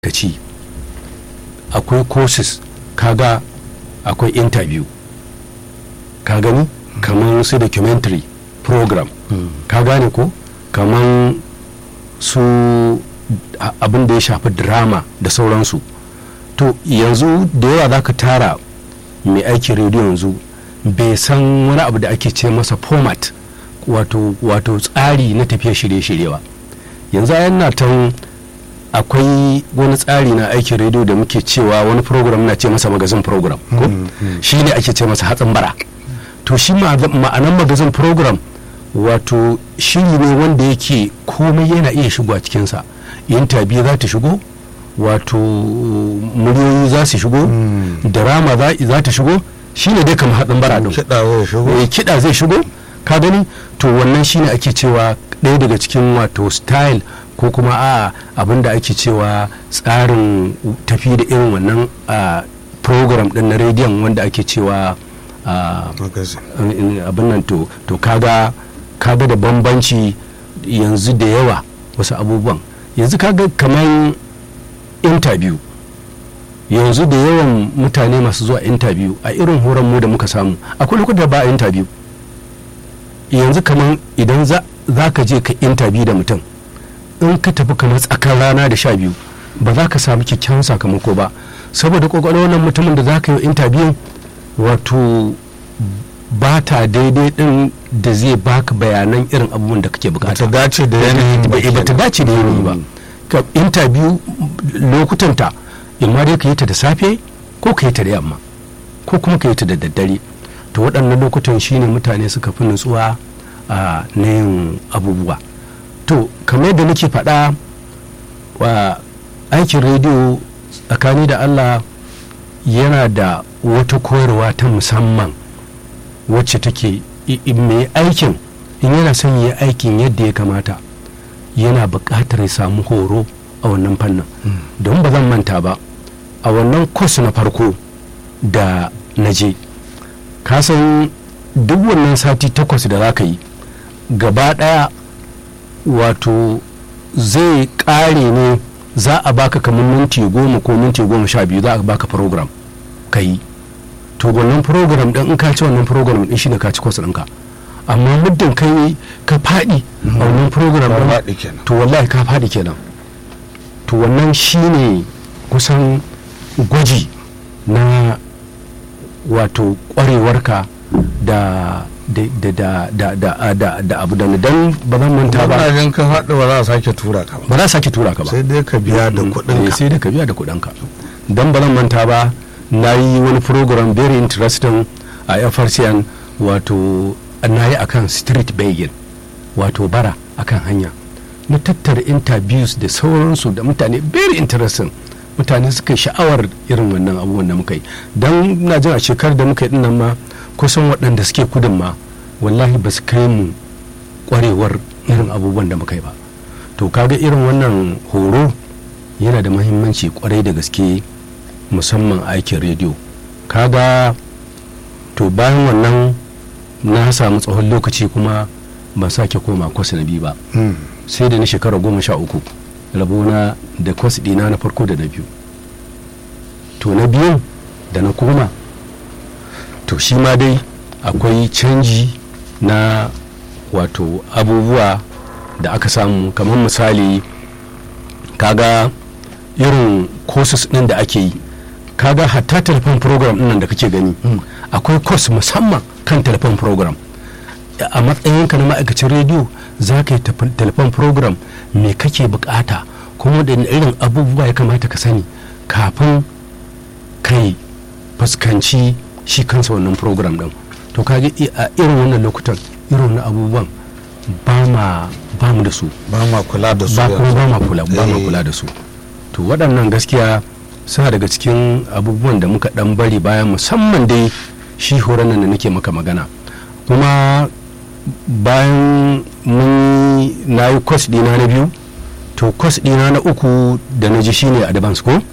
ci akwai courses kaga akwai interview ka gani kamar su documentary program ka gane ko kamar su abin da ya shafi drama da sauransu to yanzu da yawa za ka tara mai aikin rediyo yanzu bai san wani abu da ake ce masa format wato wato tsari na tafiya shirye-shirye ba yanzu yana tan akwai wani tsari na aikin rediyo da muke cewa wani program na ce masa magazin program ko shi ne ake ce masa hatsin bara to shi ma'anan magazin program wato shiri ne wanda yake komai yana iya shigo a cikinsa interview za ta shigo wato muryoyi za su shigo drama za ta shigo shine dai kamar hatsin bara din kiɗa zai shigo ka gani to wannan shine ake cewa ɗaya daga cikin wato style ko kuma a abin da ake cewa tsarin tafi da irin wannan program din na rediyon wanda ake cewa abin nan to kaga kaga da bambanci yanzu da yawa wasu abubuwan yanzu kaga kamar interview yanzu da yawan mutane masu zuwa interview a irin horon mu da muka samu akwai lokuta ba a interview yanzu kamar idan za ka je ka interview da mutum in ka tafi kamar tsakar rana da sha biyu ba za ka samu kyakkyawan sakamako ba saboda kwakwalwar wannan mutumin da za ka yi interview wato ba ta daidai din da zai baka bayanan irin abubuwan da kake bukata ba ta dace da yanayin ba ta dace da yanayi ba ka interview lokutanta imma dai ka yi ta da safe ko ka yi ta da yamma ko kuma ka yi ta da daddare to waɗannan lokutan shine mutane suka fi nutsuwa a na yin abubuwa to kamar yadda nake faɗa wa aikin rediyo tsakani da allah yana da wata koyarwa ta musamman wacce take mai aikin in yana son yi aikin yadda ya kamata yana buƙatar ya samu horo a wannan fannin don ba zan manta ba a wannan kwas na farko da na je kasan duk wannan sati takwas da za ka yi gaba ɗaya wato zai ƙare ne za a baka kamar minti goma ko minti goma sha biyu za a baka program ka yi to wannan program ɗin in ka ci wannan program ɗin shine ka ci kwas ɗinka amma muddin kai ka faɗi a wannan program ɗin to wallahi ka faɗi kenan to wannan shine kusan gwaji na wato ƙwarewarka da da da da da da da abu da dan ba zan manta ba ina ka faɗi ba za a sake tura ka ba ba za a sake tura ka ba sai dai ka biya da kuɗin ka sai dai ka biya da kuɗin ka dan ba zan manta ba na yi wani program very interesting a FRCN wato na yi akan street begging wato bara akan hanya na tattara interviews da sauransu da mutane very interesting mutane suka sha'awar irin wannan abubuwan da muka yi don na jin a shekarar da muka yi dinnan ma kusan waɗanda suke kudin ma wallahi ba su kai mu kwarewar irin abubuwan da muka yi ba to kaga irin wannan horo yana da mahimmanci kwarai da gaske musamman aikin rediyo kaga to bayan wannan na samu tsawon lokaci kuma ban sake koma kwas na biyu ba sai da na shekara goma sha uku rabona da kwas ɗina na farko da na biyu to na biyun da na koma to shi ma dai akwai canji na wato abubuwa da aka samu kamar misali kaga irin courses ɗin da ake yi kaga hatta telefon program ɗin da kake gani akwai course musamman kan telefon program a matsayinka na ma'aikacin rediyo za ka yi telefon program me kake bukata kuma da irin abubuwa ya kamata ka sani kafin kai fuskanci shi kansa wannan program din to kaga a irin wannan lokutan irin wannan abubuwan ba ma ba mu da su ba ma kula da su ba kuma ba ma kula ba ma kula da su to waɗannan gaskiya suna daga cikin abubuwan da muka dan bari bayan musamman dai shi horon nan da nake maka magana kuma bayan mun na yi kwas dina na biyu to kwas dina na uku da na ji shine advance ko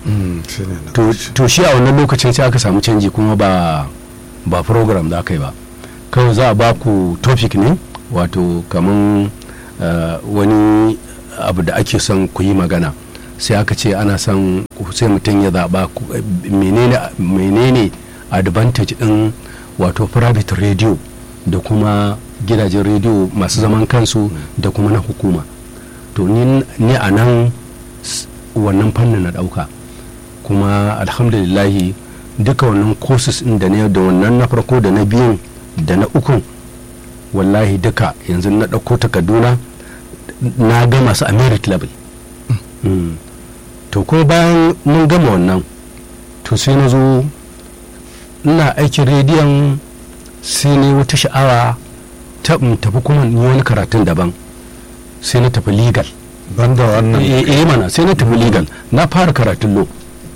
to shi a wannan lokacin sai aka samu canji kuma ba ba program za ka yi ba kawai za a ba ku topic ne wato kaman wani abu da ake son ku yi magana sai aka ce ana son sai mutum ya zaɓa ku- menene menene advantage ɗin wato private radio da kuma gidajen radio masu zaman kansu da kuma na hukuma to ni ni a nan s- wannan fannin na ɗauka kuma alhamdulillahi duka wannan courses ɗin da ne da wannan na farko da na biyun da na ukun wallahi duka yanzu na ɗauko takarduna na gama su a merit level Mm. to ko bayan mun gama wannan to sai na zo ina aikin rediyon sai ne wata sha'awa ta in tafi kuma in yi wani karatun daban sai na tafi legal banda wannan eh eh, mana sai na tafi legal na fara karatun lo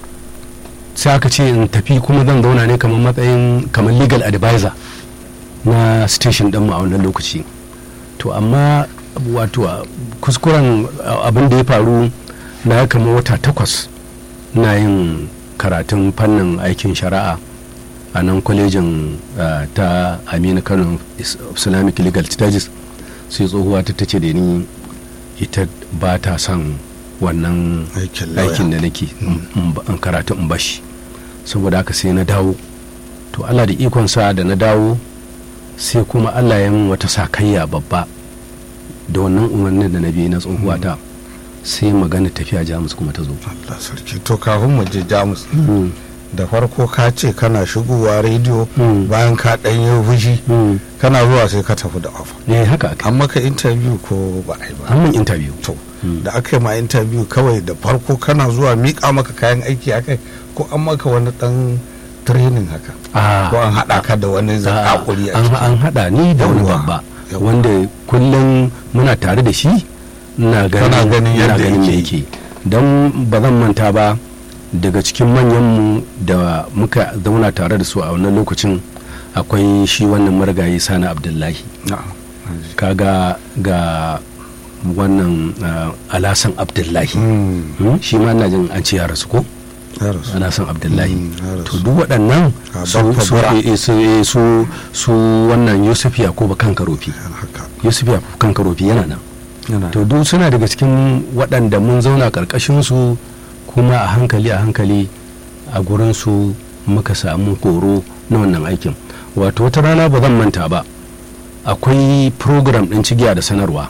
sai aka ce in tafi kuma zan zauna ne kamar matsayin kamar legal advisor na station din mu a wannan lokaci to amma wato a kuskuren a- abin da ya faru na ya kama wata takwas na yin karatun fannin aikin shari'a a nan kwalejin ah, ta aminu kano Is- islamic legal studies sai tsohuwa ta tace da ni ita ba ta son wannan aikin lauya. aikin da nake in- in ba- in karatu in bashi saboda haka sai na dawo to allah da ikonsa da na dawo sai kuma allah ya min wata sakayya babba da wannan umarnin da na biyu na tsohuwata sai magana tafiya jamus kuma ta zo Allah sarki to kafin mu je jamus Mm, da farko ka ce kana shigowa rediyo Mm. bayan ka ɗan yi fushi mm. kana zuwa sai ka tafi da ofa eh haka aka an maka interview ko ba a yi ba an min interview to Mm. da aka yi ma interview kawai da farko kana zuwa miƙa maka kayan aiki akai ko an maka wani ɗan training haka Ah, ko an haɗa ka da wani zakakuri a an ciki an haɗa ni da wani Yawwa, babba yawwa. wanda kullum muna tare da shi ina Kana ganin ina yadda ganin me yake. yake don ba zan manta ba daga cikin manyanmu da muka zauna tare da su a wannan lokacin akwai shi wannan marigayi sani abdullahi Na'am. kaga ga wannan ah, alasan abdullahi Mm, Hmm? shi ma ina jin an ce ya rasu ko ya rasu. alasan abdullahi Mm, ya rasu. to duk waɗannan Ah, su Baffa su, Bara. eh, eh, su, eh, su su wannan yusuf yakubu kan karofi Yana haka yusuf yakubu kan karofi yana nan yana to duk suna daga cikin waɗanda mun zauna ƙarƙashin su kuma a hankali a hankali a gurin su muka samu horo na wannan aikin wato wata rana ba zan manta ba akwai program ɗin cigiya da sanarwa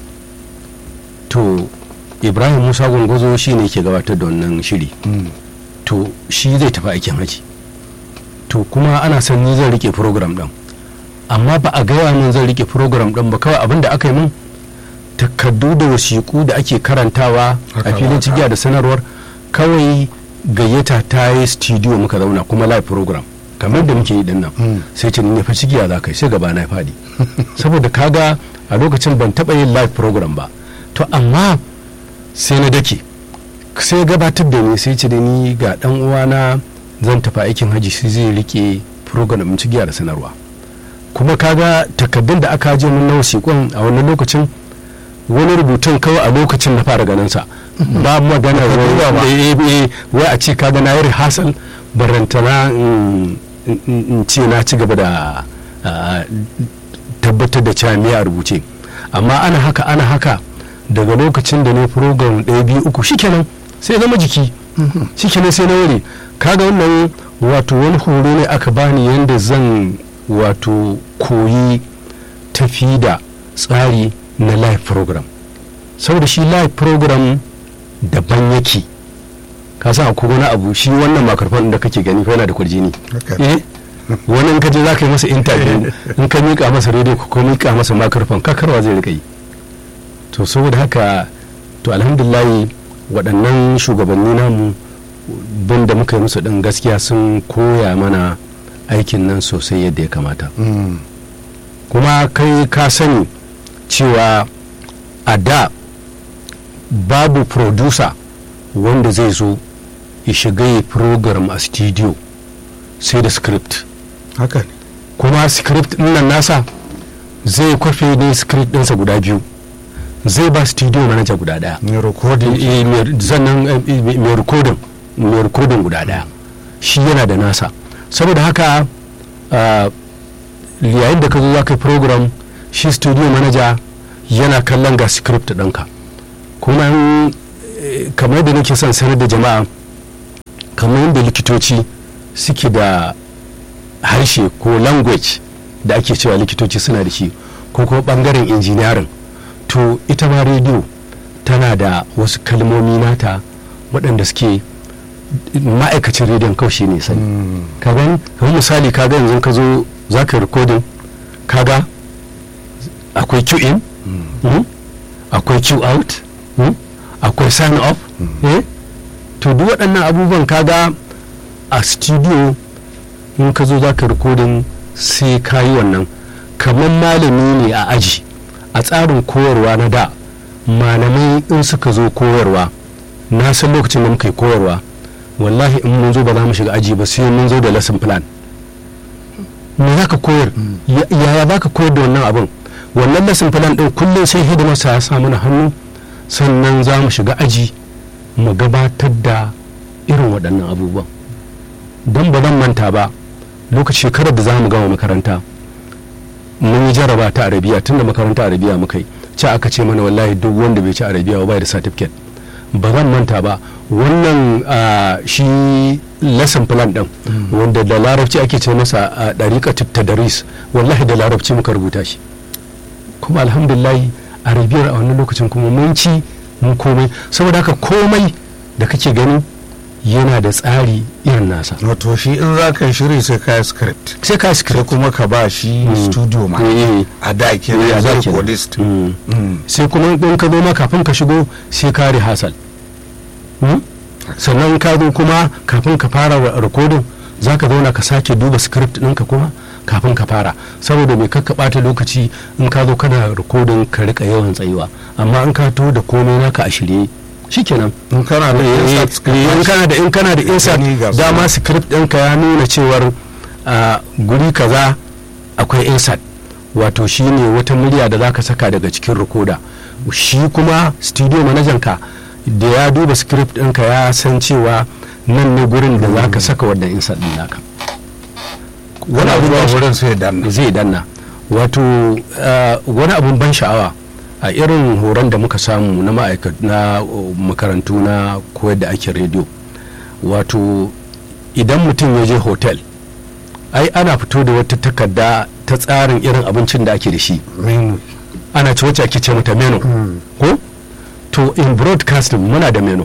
to ibrahim musa gwangwazo shi ne ke gabatar da wannan shiri Mm, to shi zai tafi aikin haji to kuma ana son ni zan rike program din amma ba a gaya min zan rike program din ba kawai abin da aka yi min takardu da wasiƙu da ake karantawa Haka a filin ba, cigiya da sanarwar kawai gayyata ta yi studio muka zauna kuma live program kamar da muke yi din nan Mm. sai ce ni fa cigiya za ka yi sai gaba na faɗi saboda kaga a lokacin ban taɓa yin live program ba to amma sai na dake sai gabatar da ni sai ce da ni ga dan uwana zan tafi aikin haji sai zai rike program ɗin cigiya da sanarwa kuma kaga takaddun da aka je mun na wasiƙon a wannan lokacin wani rubutun kawai a lokacin na fara ganin sa ba magana duba ba. wai eh, eh, wai a ce kaga na yi rehearsal barantana in- in in ce na ci gaba da ah, tabbatar da cewa me a rubuce amma ana haka ana haka daga lokacin da ne program ɗaya biyu uku shikenan sai zama jiki shikenan sai na wuri kaga wannan wato wani horo ne aka bani yadda zan wato koyi tafi da tsari na live program saboda shi live program daban yake ka sa akwai wani abu shi wannan makarfan da kake gani fa yana da kwarjini Haka. eh wani in ka je za ka yi masa interview in ka miƙa masa rediyo ko miƙa masa makarfan kakarwa zai rika yi to saboda haka to alhamdulillahi waɗannan shugabanni namu bin da muka yi musu ɗin gaskiya sun koya mana aikin nan sosai yadda ya kamata Mm, kuma kai ka sani cewa a da babu producer wanda zai zo ya shiga yi program a studio sai da script haka ne kuma script ɗin nan nasa zai kwafe ne script ɗinsa guda biyu zai ba studio manager guda ɗaya ne recording Eh, mai- sannan eh, eh, mai rikodin mai rikodin guda daya shi yana da nasa saboda haka ah, yayin da ka zo za ka yi program shi studio manager yana kallon ga script ɗinka kuma in eh, kamar da nake son sanar da jama'a kamar yadda likitoci suke da harshe ko language da ake cewa likitoci suna da shi ko kuma bangaren injiniyarin to ita ma rediyo tana da wasu kalmomi nata waɗanda suke ma'aikacin rediyon kawai shi ne sani ka gani kamar misali ka ga yanzu ka zo za ka rikodin kaga akwai q in mm, akwai q out mm, akwai sign up eh? to duk waɗannan abubuwan kaga a studio in ka zo za ka rikodin sai ka yi wannan kamar malami ne a aji a tsarin koyarwa na da malamai in suka zo koyarwa na san lokacin da muka yi koyarwa wallahi in mun zo ba za mu shiga aji ba sai mun zo da lesson plan me za ka koyar Ya- yaya za ka koyar da wannan abin wannan lesson plan ɗin kullum sai hidimarsa ya sa mana hannu sannan za mu shiga aji mu gabatar da irin waɗannan abubuwan don ba zan manta ba lokaci shekarar da za mu gama makaranta mun yi jaraba ta arabiya tun da makaranta arabiya muka yi ci aka ce mana wallahi duk wanda bai ci arabiya ba bai da certificate ba zan manta ba wannan ah, shi lesson plan din wanda da larabci ake ce masa a ɗariƙa tadaris wallahi da larabci muka rubuta shi kuma alhamdulillah arabiyar a wannan lokacin kuma mun ci mun komai saboda haka komai da kake gani yana da tsari irin nasa wato shi in za ka yi shiri sai ka yi script sai ka sai script kuma ka ba shi Mm. studio ma Eh, a da ke eh, a da zai kenan. codist Mm. Mm. sai kuma in ka zo ma kafin ka shigo sai ka rehearsal Hmm? sannan ka zo kuma kafin ka fara wa- recording za ka zauna ka sake duba script ɗinka kuma kafin ka fara saboda mai kakka ɓata lokaci in ka zo kana recording ka rika yawan tsayuwa amma in ka to da komai naka a shirye shikenan in kana da Eh, insert eh, in script kana da in kana da insert Gani ga su. dama script ɗinka ya nuna cewar a guri kaza akwai insert wato shine wata murya da zaka saka daga cikin recorder shi kuma studio manajan ka da ya duba script ɗinka ya san cewa nan ne gurin da zaka saka wannan insert ɗin naka wani abu ban ba sha- wurin sai danna zai danna wato uh, wani abun ban sha'awa a irin horon da muka samu na ma'aikat na uh, makarantu na koyar da ake rediyo wato idan mutum ya je hotel ai ana fito da wata takarda ta tsarin irin abincin da ake da shi menu ana ci wacce ake ce mata menu ko to in broadcasting muna da menu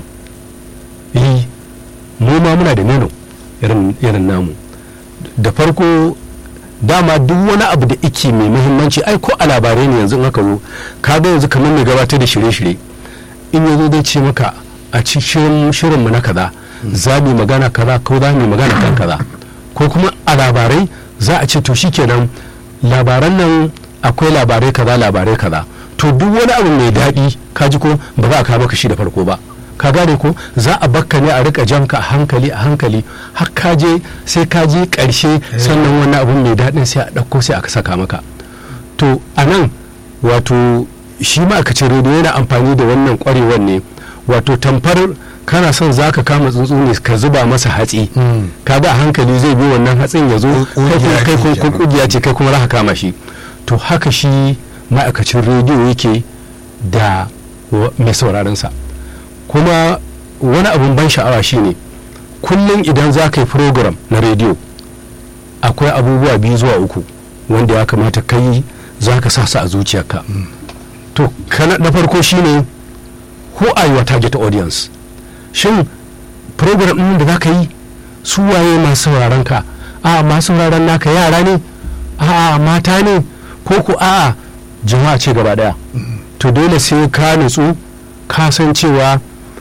eh mu ma muna da menu irin irin namu da farko dama duk wani abu da ike mai muhimmanci ai ko a labarai ne yanzu in aka zo ka ga yanzu kamar mai gabatar da shirye-shirye in yazo zai ce maka a cikin shirin mu na kaza za mu yi magana kaza ko za mu yi magana kan kaza ko kuma a labarai za a ce to shikenan labaran nan akwai labarai kaza labarai kaza to duk wani abu mai daɗi ka ji ko ba za a kawo maka shi da farko ba ka gane ko za a bakka ne a rika janka a hankali a hankali har ka je sai ka je ƙarshe sannan wani abu mai daɗin sai a ɗauko sai aka saka maka to a nan wato shi ma'aikacin rediyo yana amfani da wannan ƙwarewar ne wato tamfar kana son za ka kama tsuntsu ne ka zuba masa hatsi ka ga a hankali zai bi wannan hatsin ya zo Ƙugiya kai ce kuma kenan. kugiya ce kai kuma za ka kama shi to haka shi ma'aikacin rediyo yake da wa- mai sauraronsa kuma wani abun ban sha'awa shine kullum idan za ka yi program na rediyo akwai abubuwa biyu zuwa uku wanda ya kamata kai za ka sa su a zuciyarka to kana na farko shine who are your target audience shin program ɗin da za ka yi su waye masu sauraron ka a masu sauraron naka yara ne a mata ne ko ku a jama'a ce gaba daya to dole sai ka nutsu ka san cewa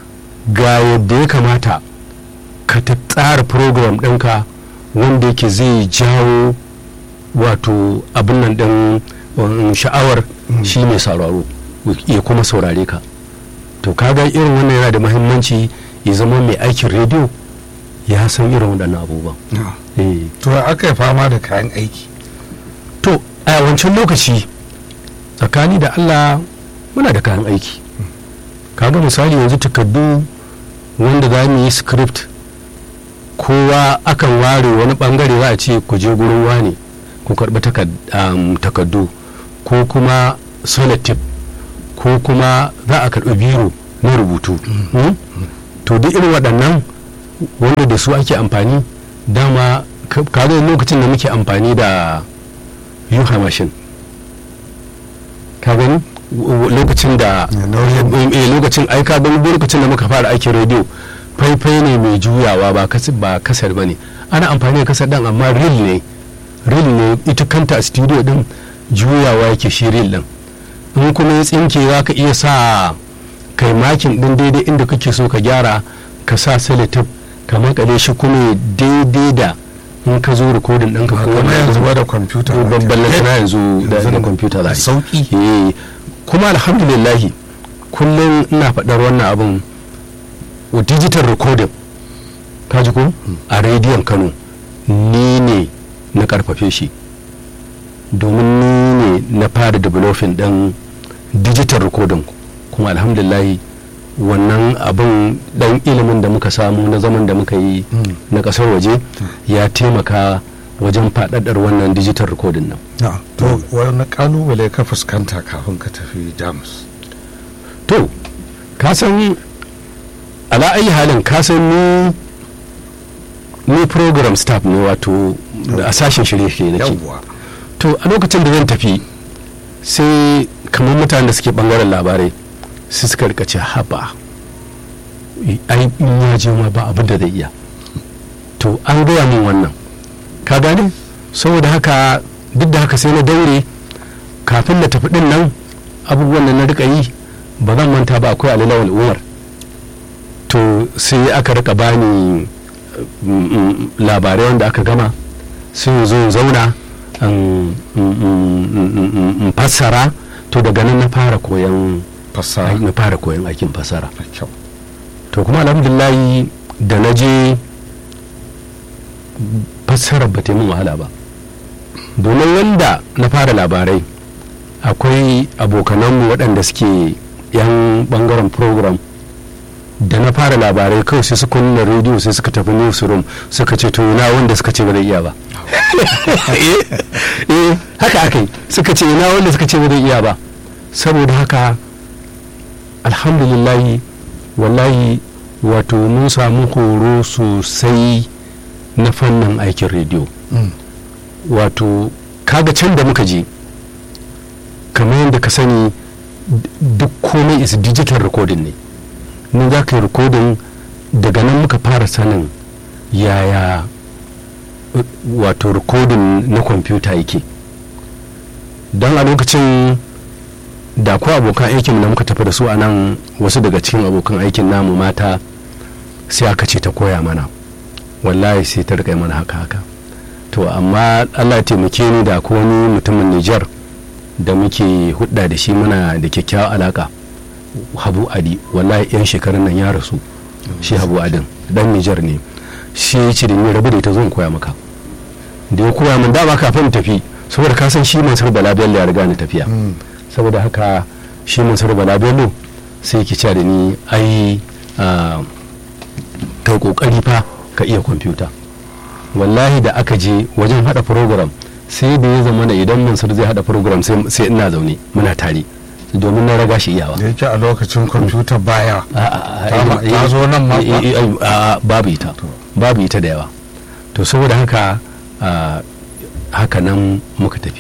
ga yadda ya kamata ka ta tsara program ɗinka wanda yake zai jawo wato abin nan ɗin um, sha'awar shi mai sauraro ya kuma saurare ka to kaga irin wannan yana da mahimmanci ya zama mai aikin rediyo ya san irin waɗannan abubuwan eh to aka yi fama da kayan aiki to a wancan lokaci tsakani da allah muna da kayan aiki kaga misali yanzu takardu wanda za mu yi script kowa akan ware wani bangare za a ce ku je gurin wane ku karɓi takardu ko kuma solitaire ko kuma za a karɓi biro na rubutu Hmm? to duk irin waɗannan wanda da su ake amfani dama ka ka ga lokacin da muke amfani da yuha mashin ka gani W- w- lokacin da Ya, nauyin- eh, lokacin ai ka gani lokacin da muka fara aikin rediyo faifai ne mai juyawa ba kas- ba kasar ba ne ana amfani da kasar dan amma ril ne ril ne ita kanta a studio din juyawa yake shi ril din in kuma ya tsinke za ka iya sa kai makin din daidai inda kake so ka gyara ka sa selotip ka makale shi kuma ya daidai da in ka zo rikodin ɗinka ko kuma wani yanzu abu. ba da kwamfuta ko ba babban ke- na yanzu da yanzu da kwamfuta za a da yi sauki Eh, kuma alhamdulillahi kullum ina faɗar wannan abin wa digital recording ka ji ko a rediyon kano ni ne na karfafe shi domin ni ne na fara developing ɗin digital recording kuma alhamdulillahi wannan abin ɗan ilimin da muka samu na zaman da muka yi Mm. na ƙasar waje ya taimaka wajen faɗaɗar wannan digital recording nan Na, to wani kalubale ka fuskanta kafin ka tafi jamus to ka san ala ayi halin ka san ni ni program staff ne wato da a sashen shirye-shirye nake yawwa to a lokacin da zan tafi sai kamar mutanen da suke bangaren labarai su suka rika ce haba ai in ya je ma ba abin da zai iya to an gaya min wannan ka gane saboda haka duk da haka sai na daure kafin na tafi din nan abubuwan da na rika yi ba zan manta ba akwai alilawal umar to sai aka rika bani mm, mm, labarai wanda aka gama sai zo in zauna in in- in- in- in- in fassara to daga nan na fara koyan fasaha na fara koyan aikin fassara da kyau to kuma alhamdulillahi da na je fassarar ba ta yi min wahala ba domin wanda na fara labarai akwai abokananmu waɗanda suke yan bangaren program da na fara labarai kawai sai su kunna rediyo sai suka tafi newsroom suka ce to na wanda suka ce ba zai iya ba eh eh, haka aka yi suka ce na wanda suka ce ba zai iya ba saboda haka alhamdulillahi wallahi wato mun samu horo sosai na fannin aikin rediyo Mm. wato kaga can da muka je kamar yadda ka sani d- duk komai is digital recording ne nan za ka yi recording daga nan muka fara sanin yaya uh, wato recording na kwamfuta yake don a lokacin da ko abokan aikin da muka tafi da su a nan wasu daga cikin abokan aikin namu mata sai aka ce ta koya mana wallahi sai ta rika yi mana haka haka to amma allah ya taimake ni da ko wani mutumin nijar da muke hudda da shi muna da kyakkyawar alaka habu adi wallahi yan shekarun nan ya rasu shi habu adin dan nijar ne shi ya ce da ni rabu da ita zan koya maka da ya koya min dama kafin tafi saboda ka san shi mansur bala bello ya riga ni tafiya Mm. saboda haka shi mansur bala bello sai ki ce da ni ai ah, kai kokari fa ka iya kwamfuta wallahi da aka je wajen hada program sai da ya zama idan mansur zai hada program sai sai ina zaune muna tare domin na raga shi iyawa da yake a lokacin kwamfuta baya A- a- a- Ta ma- eh, ta zo nan ma eh, kuwa? eh, eh, a- babu ita To. babu ita da yawa to saboda haka ah, haka nan muka tafi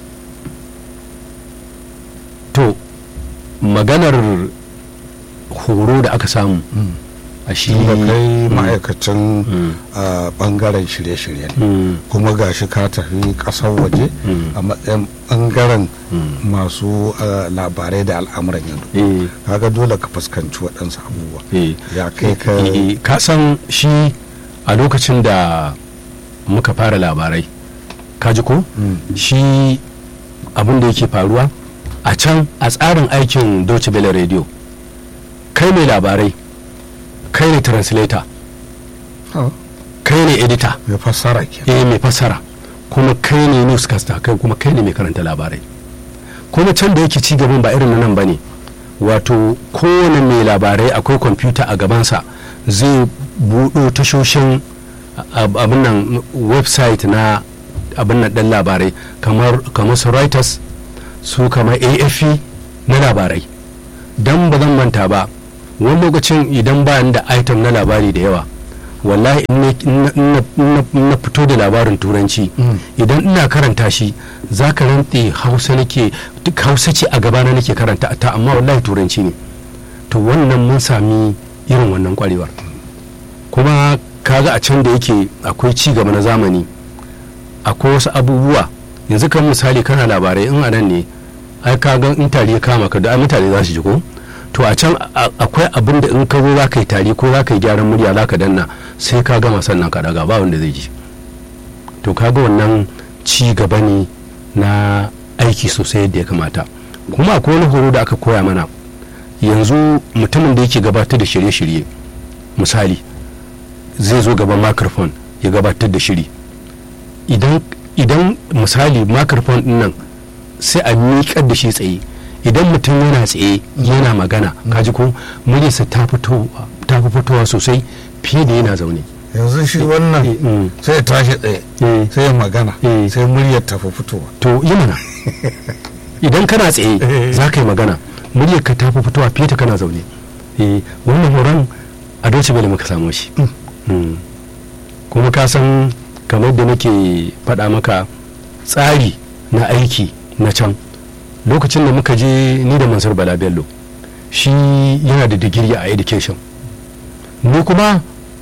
to maganar horo da aka samu Mm. a shi da kai Mm. ma'aikacin Mm. a bangaren shirye-shirye ne Mm. kuma gashi ka tafi kasar waje Mm. a matsayin bangaren Mm. masu ah, labarai da al'amuran yau eh kaga dole ka fuskanci waɗansu abubuwa eh ya kai ka Eh, eh, ka san shi a lokacin da muka fara labarai ka ji ko Mm. shi abin da yake faruwa a can a tsarin aikin Deutsche Welle radio kai mai labarai kai ne translator Ah, kai ne editor ya fassara ke eh mai fassara kuma kai ne newscaster kai kuma kai ne mai karanta labarai kuma can da yake ci gaban ba irin na nan bane wato kowane mai labarai akwai kwamfuta a gabansa zai buɗo tashoshin ab- abin nan website na abin nan ɗan labarai kamar kamar su reuters su kamar afp na labarai don ba zan manta ba wani lokacin idan ba da item na labari da yawa wallahi in na- in na- in na- in na fito da labarin turanci Mm. idan ina karanta shi za ka rantse hausa nake duk hausa ce a gabana nake karanta ta amma wallahi turanci ne to wannan mun sami irin wannan kwarewar kuma kaga a can da yake akwai ci gaba na zamani akwai wasu abubuwa yanzu kan misali kana labarai in anan ne ai kaga in tari ya kama ka da ai mutane za su ji ko to a can a- akwai abin da in ka zo za ka yi tari ko za ka yi gyaran murya za ka danna sai ka gama sannan ka daga ba wanda zai ji to kaga wannan ci gaba ne na aiki sosai yadda ya kamata kuma akwai wani horo da aka koya mana yanzu mutumin da yake gabatar da shirye-shirye misali zai zo gaban microphone ya gabatar da shiri idan idan misali microphone din nan sai a miƙar da shi tsaye idan mutum yana tsaye yana magana kaji ko muryarsa ta fito ta fi fitowa sosai fiye da yana zaune yanzu shi Eh, wannan mm. sai ya tashi tsaye Eh. sai ya magana Eh. sai muryar tafi fitowa to yi mana idan kana tsaye Eh. za ka yi magana muryar ka ta fi fitowa fiye da kana zaune eh wannan horon a doce bale muka samu shi Mm. kuma ka san kamar da nake faɗa maka tsari na aiki na can lokacin da muka je ni da mansur bala bello shi yana da digiri a education ni kuma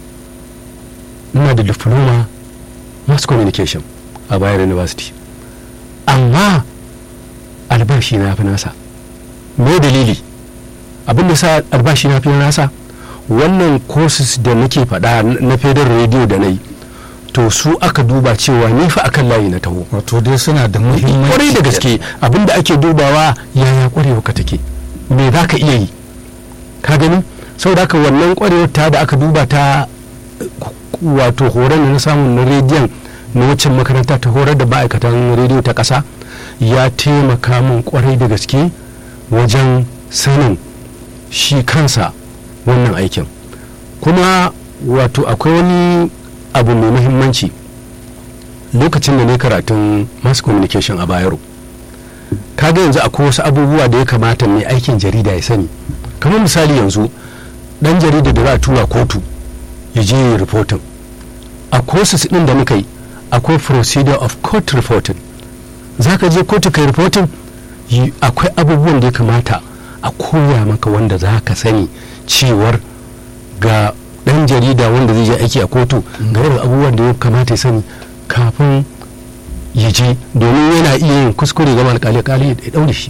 ina da diploma mass communication a bayar university amma albashi na fi nasa me dalili abin da sa albashi na fi nasa wannan courses da nake faɗa na federal radio da na yi to su aka duba cewa ni fa akan layi na taho wato dai suna da muhimmanci kwarai da gaske abinda ake dubawa yaya kwarewa ka take me za ka iya yi ka gani saboda haka wannan kwarewar ta da aka duba ta eh, wato horon da na samu na rediyon na waccan makaranta ta horar da ma'aikatan rediyo ta ƙasa ya taimaka min kwarai da gaske wajen sanin shi kansa wannan aikin kuma wato akwai wani abu mai muhimmanci lokacin da ne karatun mass communication a bayero kaga yanzu akwai wasu abubuwa da ya kamata mai aikin jarida ya sani kamar misali yanzu dan jarida da za a tura kotu ya je yi reporting a courses din da muka yi akwai procedure of court reporting za ka je kotu kai reporting yi- akwai abubuwan da ya kamata a koya maka wanda za ka sani cewar ga dan jarida wanda zai je aiki a kotu ga irin abubuwan da ya kamata ya sani kafin ya je domin yana iya yin kuskure ga alkali kali ya daure shi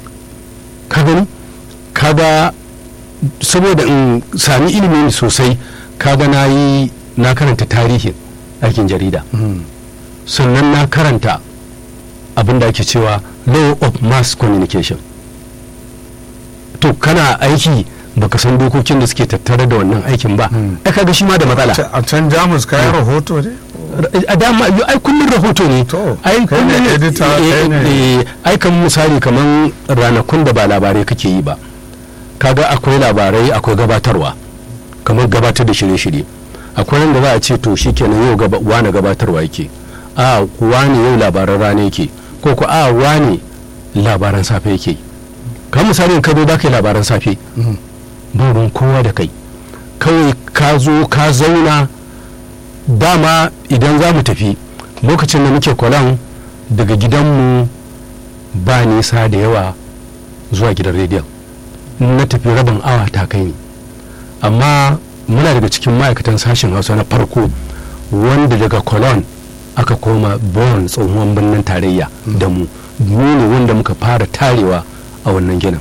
ka gani kaga saboda in sami ilimi sosai kaga na yi na karanta tarihin aikin jarida Mm. sannan na karanta abin da ake cewa law of mass communication to kana aiki baka san dokokin da suke tattare da wannan aikin ba Mm. ai kaga shi ma da matsala a can jamus kayan rahoto ne a dama yo, ai kullun rahoto ne To, ai kai ne kullun editor, eh, kai ne- eh, ai kan misali kaman ranakun da ba labarai kake yi ba kaga akwai labarai akwai gabatarwa kamar gabatar da shirye-shirye akwai wanda za a ce to shikenan yau gaba wane gabatarwa yake a wane yau labaran rana yake ko ko a wane labaran safe yake kamar misali in ka zo za ka yi labaran safe Mm. ba ruwan kowa da kai kawai ka zo ka zauna dama idan za mu tafi lokacin da muke kwalan daga gidanmu ba nisa da yawa zuwa gidan rediyon in na tafi rabin awa ta kai ni amma muna daga cikin ma'aikatan sashen hausa na farko wanda daga cologne aka koma bon tsohon birnin tarayya da mu mu ne wanda muka fara tarewa a wannan ginin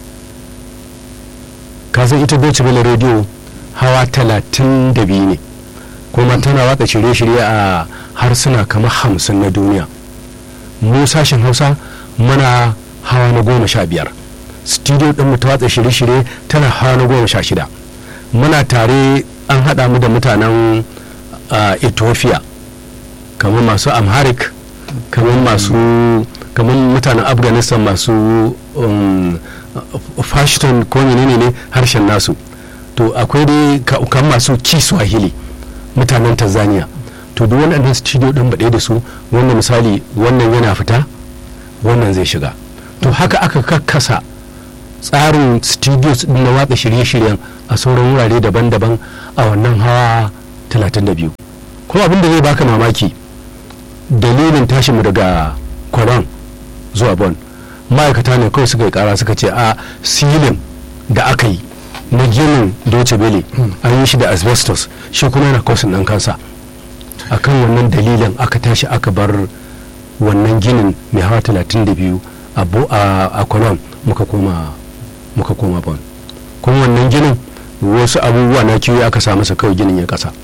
ka san ita Deutsche Welle radio hawa talatin da biyu ne kuma tana watsa shirye-shirye a harsuna kamar hamsin na duniya mu sashen hausa muna hawa na goma sha biyar studio ɗin mu ta watsa shirye-shirye tana hawa na goma sha shida muna tare an haɗa mu da mutanen ah, ethiopia kamar masu amharic kamar masu kamar mutanen afghanistan masu um, fashion ko menene ne harshen nasu to akwai dai ka- kan masu kiswahili mutanen tanzania to duk waɗannan studio ɗin baɗe da su wannan misali wannan yana fita wannan zai shiga to haka aka kakkasa tsarin studios din na watsa shirye-shiryen a sauran wurare daban-daban a wannan hawa 32 kuma abin da zai baka mamaki dalilin tashinmu daga kwaron zuwa bon ma'aikata ne kawai suka yi kara suka ce a silin da aka yi na ginin doce bele an yi shi da asbestos shi kuma yana kosin ɗan kansa akan wannan dalilin aka tashi aka bar wannan ginin mai hawa 32 a bo- a a kwanon muka koma muka koma bon kuma wannan ginin wasu abubuwa na kiwo aka sa masa kawai ginin ya kasa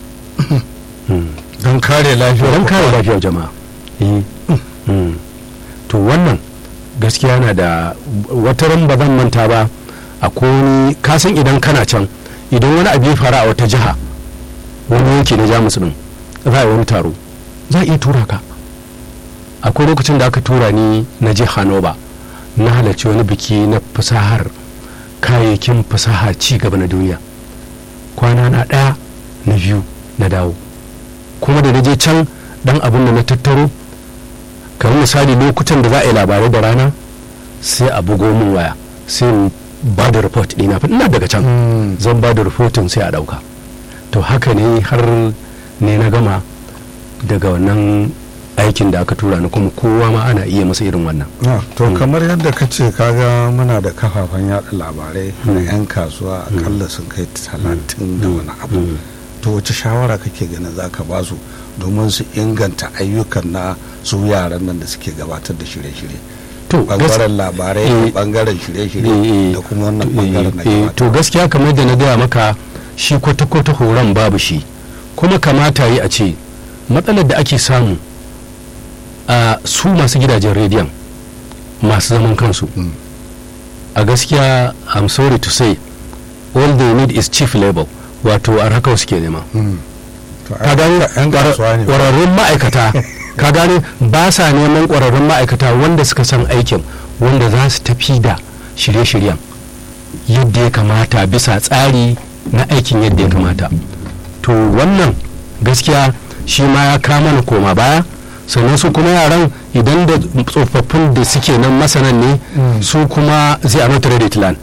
don kare lafiyar don kare lafiyar jama'a Eh. Mm. to wannan gaskiya na da wata ran ba zan manta ba a wani kasan idan kana can idan wani abu ya faru a wata jiha wani yanki na jamus din za a yi wani taro za a iya tura ka akwai lokacin da aka tura ni na je hanoba na halarci wani biki na fasahar kayayyakin fasaha ci gaba na duniya kwana na ɗaya na biyu na dawo kuma da na je can dan abin da na tattaro kamar misali lokutan da za a yi labarai da rana sai a bugo min waya sai in ba da report ɗina fa ina daga can Mm. zan ba da rahoton sai a ɗauka to haka ne har ne na gama daga wannan aikin da aka tura ni kuma kowa ma ana iya masa irin wannan Ah, to Mm. kamar yadda ka ce kaga muna da kafafen yada labarai na Mm. 'yan kasuwa akalla sun kai talatin da wani abu Mm. to wace shawara kake ganin za ka ba su domin su inganta ayyukan na su yaran nan da suke gabatar da shirye-shirye to gas- bangaren labarai da eh, bangaren eh, shirye-shirye eh, da kuma wannan eh, bangaren na eh, to gabatarwa. gaskiya kamar da na gaya maka shi kwata-kwata horon babu shi kuma kamata yi a ce matsalar da ake samu a su masu gidajen rediyon masu zaman kansu Mm. a gaskiya i'm sorry to say all they need is chief labor wato a haka suke nema Mm. To, ka gane 'yan kasuwa ne ƙwararrun ma'aikata ka gane ba sa neman ƙwararrun ma'aikata wanda suka san aikin wanda za su tafi da shirye-shiryen yadda ya kamata bisa tsari na aikin yadda ya kamata to wannan gaskiya shi ma ya kama na koma baya sannan su kuma yaran idan da tsofaffin da suke nan masanan ne Mm. su kuma zai a not ready to learn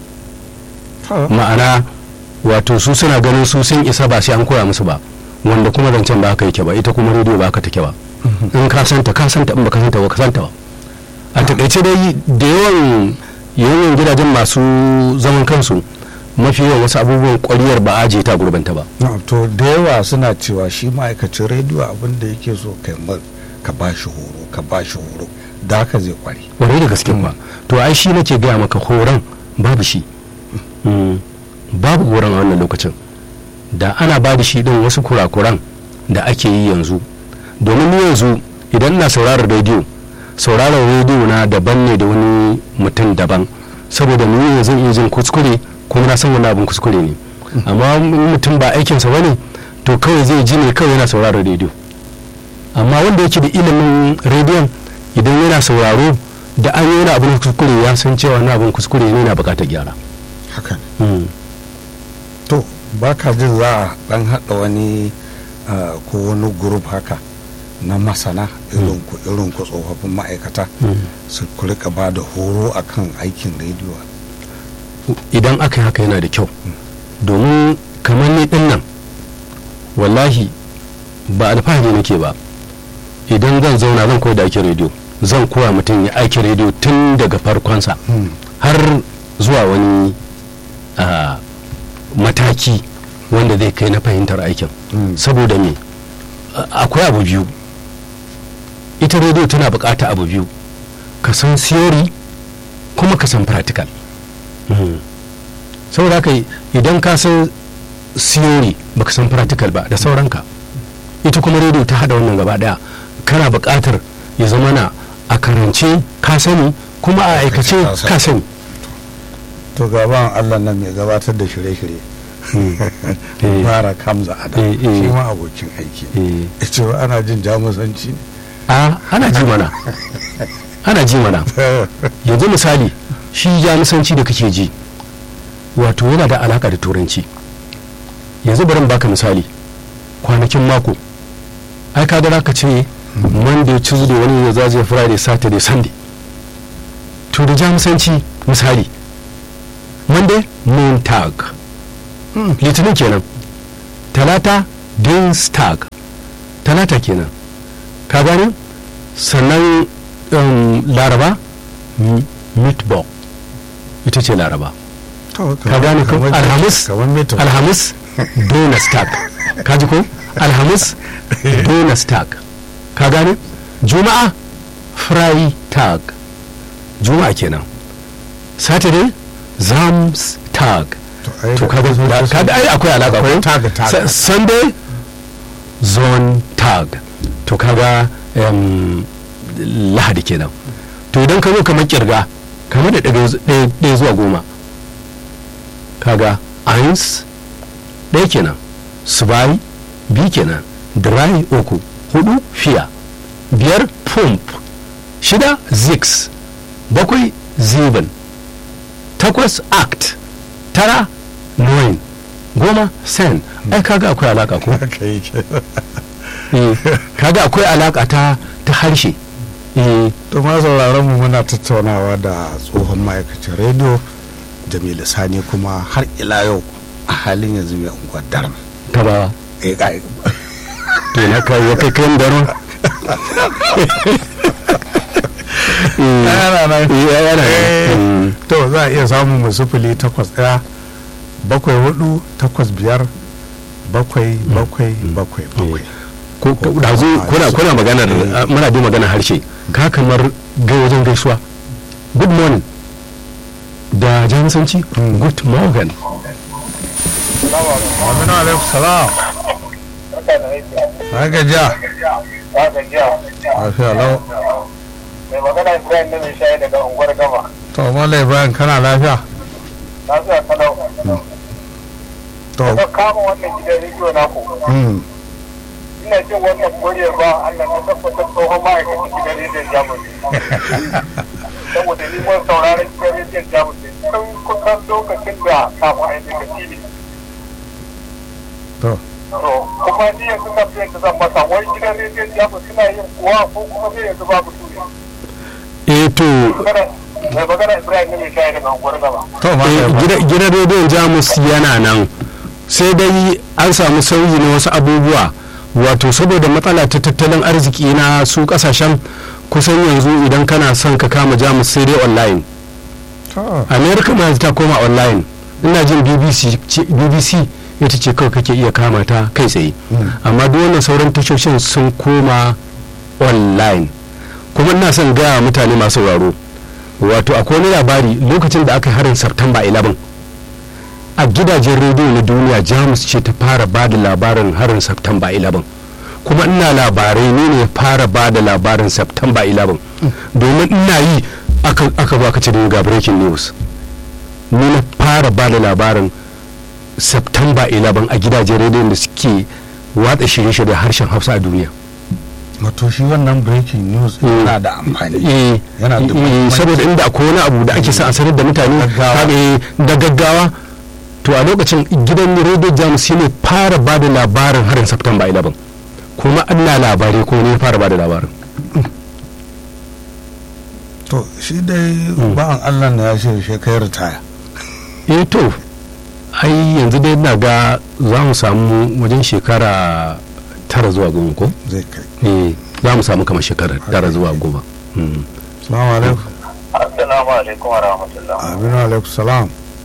To, ma'ana wato su suna ganin su sun isa ba sai an koya musu ba wanda kuma zancen ba haka yake ba ita kuma rediyo ba haka take ba in ka santa ka santa in ba ka santa ba ka santa ba a takaice dai da yawan yawan gidajen masu zaman kansu mafi yawan wasu abubuwan kwariyar ba aje ta gurbanta ba na, to da yawa suna cewa shi ma'aikacin rediyo abin da yake so kai mar ka ba shi horo ka ba shi horo da haka zai kware kwarai da gaske ba to ai shi nake gaya maka horon babu shi Mm, babu horon a wannan lokacin da ana ba da shi din wasu kurakuran da ake yi yanzu domin ni yanzu idan na sauraron rediyo sauraron rediyo na daban ne da wani mutum daban saboda ni yanzu iya jin kuskure kuma na san wani abin kuskure ne amma in mutum ba aikinsa ba ne to kawai zai ji ne kawai yana sauraron rediyo amma wanda yake da ilimin rediyon idan yana sauraro da an yi wani abin kuskure ya san cewa na abin kuskure ne na bukatar gyara haka ne to ba ka jin za a dan haɗa wani ah, ko wani grup haka na masana irin ku irin ku tsofaffin ma'aikata su ku rika ba da horo akan aikin rediyo idan aka yi haka yana da kyau domin kamar ni din nan wallahi ba alfahari nake ba idan zan zauna zan koya da aikin rediyo zan koya mutum ya aikin rediyo tun daga farkonsa har zuwa wani ah, mataki wanda zai kai na fahimtar aikin Mm. saboda me a- akwai abu biyu ita rediyo tana bukata abu biyu ka san theory kuma ka san practical Mm. saboda haka idan ka san theory baka san practical ba da sauranka ita kuma rediyo ta hada wannan gaba daya kana bukatar ya zama na a karance ka sani kuma a aikace Ka sani. ka sani to gaban allah nan mai gabatar da shirye-shirye Eh. fara kamza ada Eh, eh. shi ma abokin aiki Eh. ya ce wa ana jin jamusanci ne a ana ji mana ana ji mana yanzu misali shi jamusanci da kake ji wato yana da alaka da turanci yanzu bari in baka misali kwanakin mako ai ka gara ka ce monday tuesday wani ya zaje friday saturday sunday to da jamusanci misali monday montag litinin kenan talata dienstag talata kenan ka gane sannan um, laraba m- mittwoch ita ce laraba ka gane ko alhamis kamar meto alhamis donnerstag ka ji ko alhamis donnerstag ka gane juma'a freitag juma'a kenan saturday samstag to kaga da- kaga ai akwai alaka ko tag tag Sa- sunday zone tag to kaga em, lahadi kenan to idan ka zo kamar kirga kamar da ɗaya zu- ɗaya ɗaya zuwa goma kaga eins ɗaya kenan zwei biyu kenan drei uku hudu fiya biyar pump shida six bakwai sieben takwas act tara nine goma sen ai kaga akwai alaka ko haka yake Eh, kaga akwai alaka ta ta harshe Eh, to ma sauraron mu muna tattaunawa da tsohon ma'aikacin rediyo jamilu sani kuma har ila yau a halin yanzu mai unguwar darma ta ba eh kai to na kai ya kai kayan daro yana nan yana Eh, Mm. to za a iya samun mu sufuli takwas ɗaya bakwai hudu takwas biyar bakwai bakwai bakwai bakwai ko ko- da zo kuna kuna maganar uh, muna bi maganar harshe ka kamar ga wajen gaisuwa good morning da jamusanci good morning aminu alaikum salam na gajiya lafiya lau mai magana ibrahim na mai shayi daga unguwar gama to mala ibrahim kana lafiya na zuwa kalau to ka kama wannan gidan rediyo na ku mm, ina jin wannan kore ba allah na tabbatar tsohon ma'aikacin gidan rediyon jamus saboda ni mun sauraron gidan rediyon jamus tun kusan lokacin da kafin a yi daga tv to to kuma ni yanzu na fiye da zan masa wai gidan rediyon jamus suna yin kuwa ko kuma zai yanzu babu su ne eh to magana mai magana ibrahim na mai shayi daga unguwar gama to eh, mala ibrahim gida- gidan rediyon jamus yana nan sai dai an samu sauyi na wasu abubuwa wato saboda matsala ta tattalin arziki na su kasashen kusan yanzu idan kana son ka kama jamus sai dai online to america ma yanzu ta koma online ina jin bbc ce- bbc ita ce kawai kake iya kama ta kai tsaye amma duk wannan sauran tashoshin sun koma online kuma ina son gaya wa mutane masu sauraro wato akwai wani labari lokacin da aka yi harin september 11 a gidajen rediyo na duniya jamus ce ta fara ba da labarin harin september 11 kuma ina labarai ne ne fara ba da labarin september 11 domin ina yi aka aka zo aka ce da ni ga breaking news ni na fara ba da labarin september 11 a gidajen rediyon da suke watsa shirye-shirye harshen hausa a duniya wato shi wannan breaking news Mm. yana da amfani Eh, Yana da eh, muhimmanci. saboda inda akwai wani abu da ake sa a sanar da mutane Gaggawa. kaga, eh, da gaggawa to a lokacin gidan radio jamus shine fara ba da labarin harin september 11 kuma ana labarai ko ne ya fara ba da labarin to shi dai ba'an allah na ya ce shi kai ritaya eh to ai yanzu dai na ga za mu samu wajen shekara tara zuwa goma ko zai kai eh za mu samu kamar shekara tara zuwa goma Mm. salamu alaikum assalamu alaikum wa rahmatullah aminu alaikum salam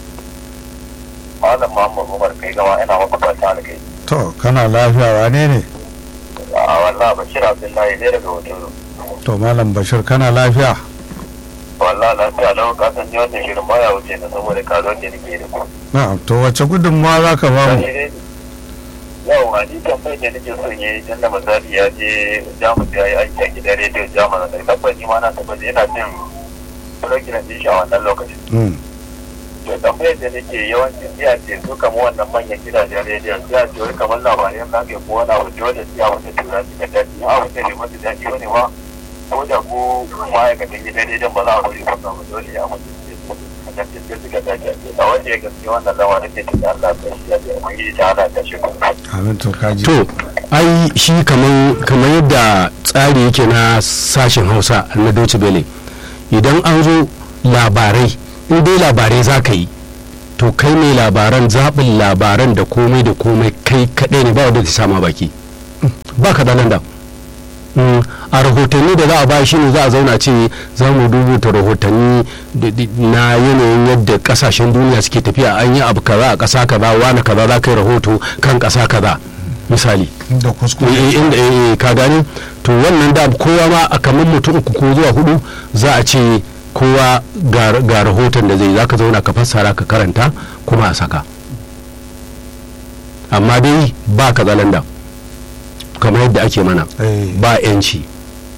malam muhammad umar kai gama ina maka fata alkai to kana lafiya wane ne a wallah bashir abdullahi zai daga hoto to malam bashir kana lafiya wallah lafiya lau ka san ni wannan shirin baya wuce na saboda kazon da nake da ku na'am to wace gudunmawa za ka ba mu yau a ni tambayar da nake son yi tun da misali ya je jamus ya yi aiki a gidan rediyo jamus da tabbas ni ma na tabbas yana jin program din shi a wannan lokacin Mm, to tambayar da nake yawancin siya ce su kama wannan manyan gidajen rediyon siya ce wai kamar labarai na ke ko wani abu dole siya wata tura su ka daɗi a wata ne mata daɗi wani ma ko da ko ma'aikatan gidan rediyon ba za a bari ba ba dole ya mutu a kan cikin suka dace a wanda ya gaske wannan lawa nake cikin Allah ta shi ya ce ubangiji ta hana ta shi kuma amin to kaji to ai shi kamar kamar yadda tsari yake na sashen hausa na Deutsche Welle idan an zo labarai in dai labarai za ka yi to kai mai labaran zaɓin labaran da komai da komai kai kaɗai ne ba wanda ta sama baki ba ka dalan da a rahotanni da za a ba shi ne za a zauna ce za mu rubuta rahotanni na yanayin yadda kasashen duniya suke tafiya an yi abu kaza a ƙasa kaza wani kaza za ka yi rahoto kan ƙasa kaza misali da kuskure inda eh, ka gani to wannan da kowa ma a kamar mutum uku ko zuwa hudu za a ce kowa ga ga rahoton da zai za ka zauna ka fassara ka karanta kuma a saka amma dai ba ka zalanda kamar yadda ake mana Eh, ba yanci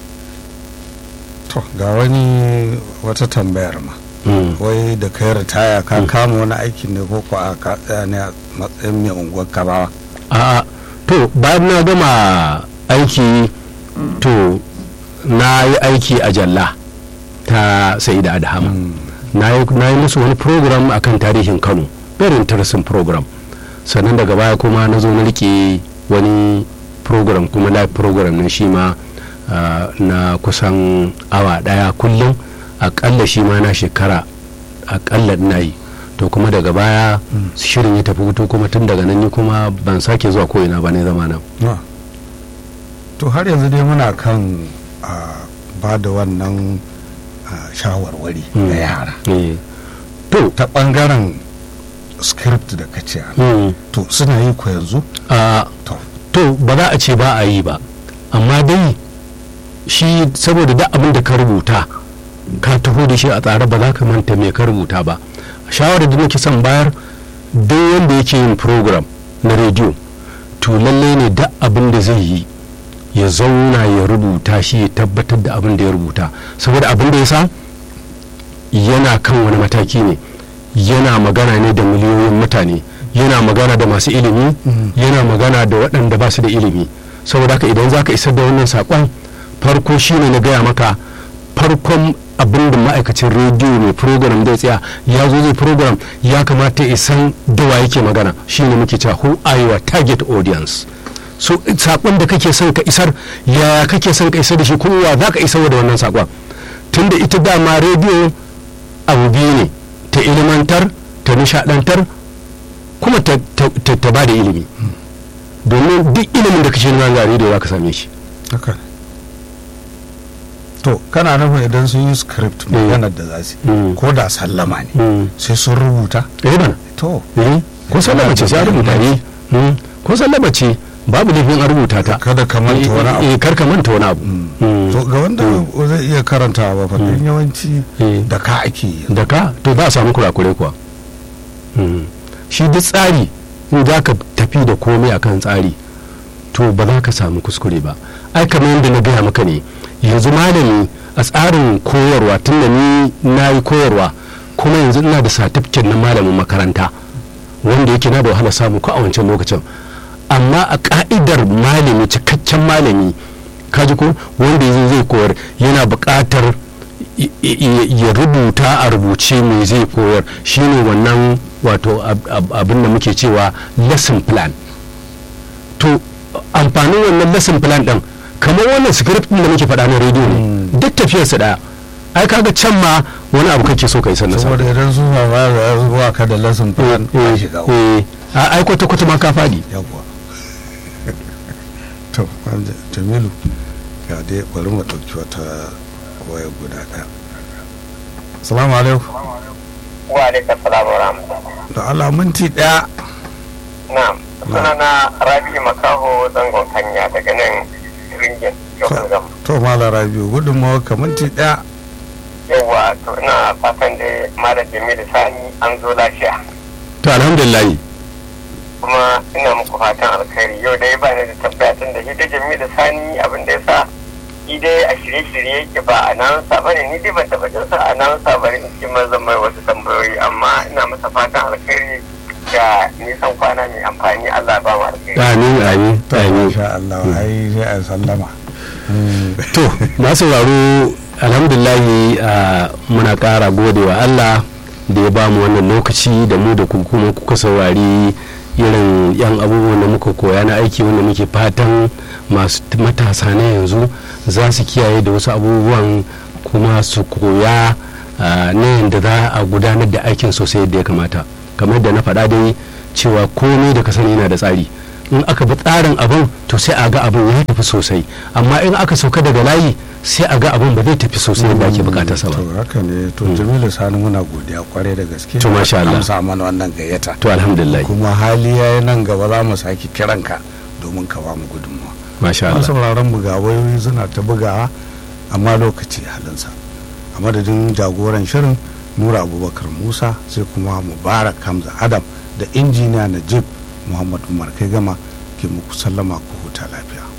to ga wani wata tambayar ma Mm. wai da kai ritaya ka kama wani aikin ne ko ko a ka tsaya ne a matsayin mai unguwar kabawa a'a to bayan na gama aiki to na yi aiki a jalla ta sa'ida adhama na yi na yi musu wani program akan tarihin kano very interesting program sannan daga baya kuma na zo na rike wani program kuma live program na shi ma ah, na kusan awa daya kullum akalla shi ma na shekara akalla na yi to kuma daga baya shirin ya tafi hutu kuma tun daga nan ni kuma ban sake zuwa ko'ina ba ne zama nan Ah. to har yanzu dai muna kan a ba da wannan ah, shawarwari Mm. ga yara Eh, to ta bangaren script da ka ce mm, to suna yi ko yanzu a to to ba za a ce ba a yi ba amma dai shi saboda duk abin da ka rubuta ka taho da shi a tsare ba za ka manta me ka rubuta ba shawarar da nake son bayar duk wanda yake yin program na rediyo to lallai ne duk abin da zai yi ya zauna ya rubuta shi ya tabbatar da abin da ya rubuta saboda abin da ya sa yana kan wani mataki ne yana magana ne da miliyoyin mutane yana magana da masu ilimi yana magana da waɗanda ba su da ilimi saboda haka idan za ka isar da wannan saƙon farko shine na gaya maka farkon abin da ma'aikacin rediyo mai program zai tsaya ya zo zai program ya kamata ya san da wa yake magana shine muke cewa who are your target audience so saƙon da kake son ka isar yaya kake son ka isar da shi kuma wa za ka isar da wannan saƙon tunda ita dama rediyo abu biyu ne ta ilimantar ta nishadantar kuma ta, ta, ta, ta ba da ilimi domin duk ilimin da kashe nema ga rediyo za ka same shi haka ne. to kana nufin idan sun yi script maganar da za su yi Mm. ko da sallama ne Mm. sai sun rubuta eh bana to eh ko sallama ce sai a rubuta ne Mm. ko sallama ce babu laifin a rubuta ta kada ka manta wani abu eh kar ka manta wani abu Mm. to ga wanda zai iya karantawa ba fa don yawanci Eh. da ka ake yi da ka to za a samu kurakure kuwa Mm. shi duk tsari in za ka tafi da komai akan tsari to ba za ka samu kuskure ba ai kamar yadda na gaya maka ne yanzu malami a tsarin koyarwa tun da ni na yi koyarwa kuma yanzu ina da satifiket na malamin makaranta wanda yake na da wahala samu ko a wancan lokacin amma a ka'idar malami cikakken malami kaji ko wanda yanzu zai koyar yana buƙatar i- i- ya rubuta a rubuce me zai koyar shine wannan wato ab- ab- abin da muke cewa lesson plan to amfanin wannan lesson plan din kamar wannan script din da muke faɗa na rediyo ne duk tafiyarsa ɗaya ai kaga can ma wani abu kake so ka yi sannan saboda idan sun ba ya zuwa ka da lesson plan ka shiga uku. ai kwata kwata ma ka faɗi yawwa to wanda jamilu ga dai bari mu ɗauki wata waya guda ɗaya salamu alaikum wa alaikum salam wa rahmatullah da Allah minti ɗaya na'am sunana rabi makaho zangon kanya daga nan ringin yau gam to mala rabiu gudunmawa ka minti ɗaya yawa to ina fatan da malam jamilu sani an zo lafiya to alhamdulillah kuma ina muku fatan alkhairi yau dai ba ni da tabbaya tun da hidda jamilu sani abin da ya sa shi dai a shirye-shirye yake ba a nan sa bane ni dai ban taɓa jin sa a nan sa bane in ce zan mai wasu tambayoyi amma ina masa fatan alkhairi da nisan kwana mai amfani Allah ba mu alkhairi amin amin to amin masha Allah ai sai a sallama to na sauraro alhamdulahi a muna ƙara gode wa allah da ya bamu wannan lokaci da mu da ku kuma kuka saurari irin yan abubuwan da muka koya na aiki wanda muke fatan masu matasa na yanzu za su kiyaye da wasu abubuwan kuma su koya ah, na yadda za a gudanar da aikin sosai yadda ya kamata kamar da na faɗa dai cewa komai da ka sani yana da tsari in aka bi tsarin abin to sai a ga abin ya tafi sosai amma in aka sauka daga layi sai a ga abin ba zai tafi sosai yadda ake bukatarsa ba to haka ne to jamilu sani muna godiya kwarai da gaske To, masha Allah. amsa mana wannan gayyata to alhamdulillah kuma hali yayi nan gaba za mu sake kiranka domin ka ba mu gudunmawa masha masu Allah sauraron mu ga wayoyi suna ta bugawa amma lokaci halinsa a madadin jagoran shirin nura abubakar musa sai kuma mubarak hamza adam da injiniya najib muhammad umar kai gama ke muku sallama ku huta lafiya